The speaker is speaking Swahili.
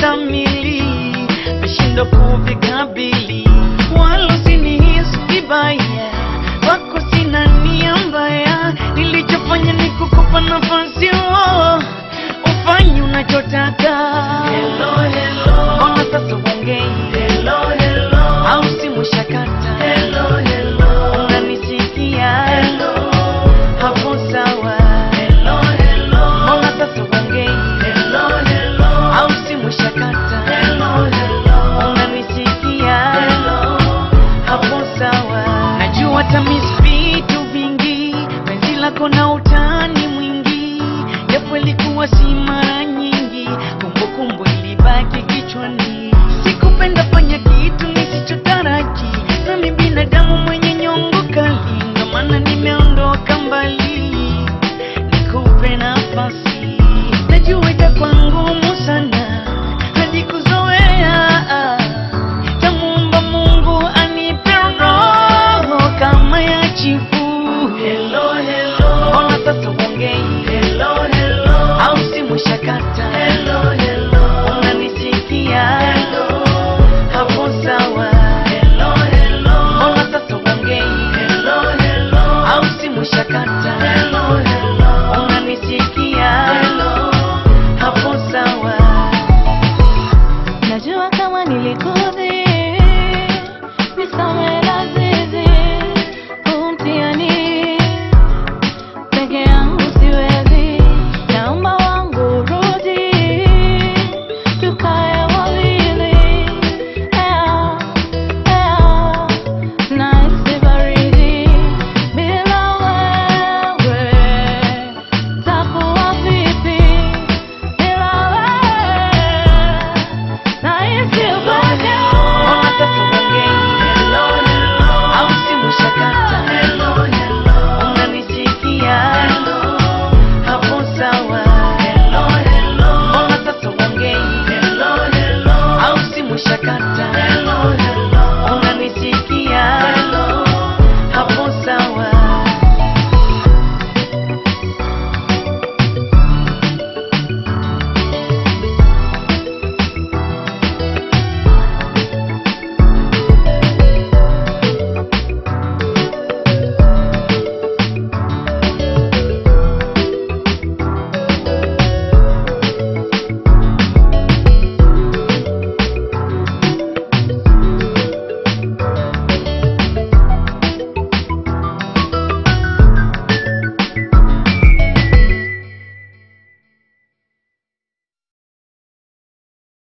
vistamili vishindo kuvikabili, wala usinihisi vibaya, wako sina nia mbaya, nilichofanya ni kukupa nafasi oh, ufanye unachotaka. Hello, hello. Mbona sasa uongei? Hello, hello. Au simu shakata? Hello, hello. Unanisikia? Hello. Hapo sawa. Hello, hello. Mbona sasa uongei? Hello, hello. Au simu shakata? Hello, hello. Unanisikia? Hello. Hapo sawa. Najua tamis vitu vingi, penzi lako na utani mwingi, japo ilikuwa si mara nyingi, kumbukumbu ilibaki kichwani. Sikupenda fanya kitu nisichotaraji, nami binadamu mwenye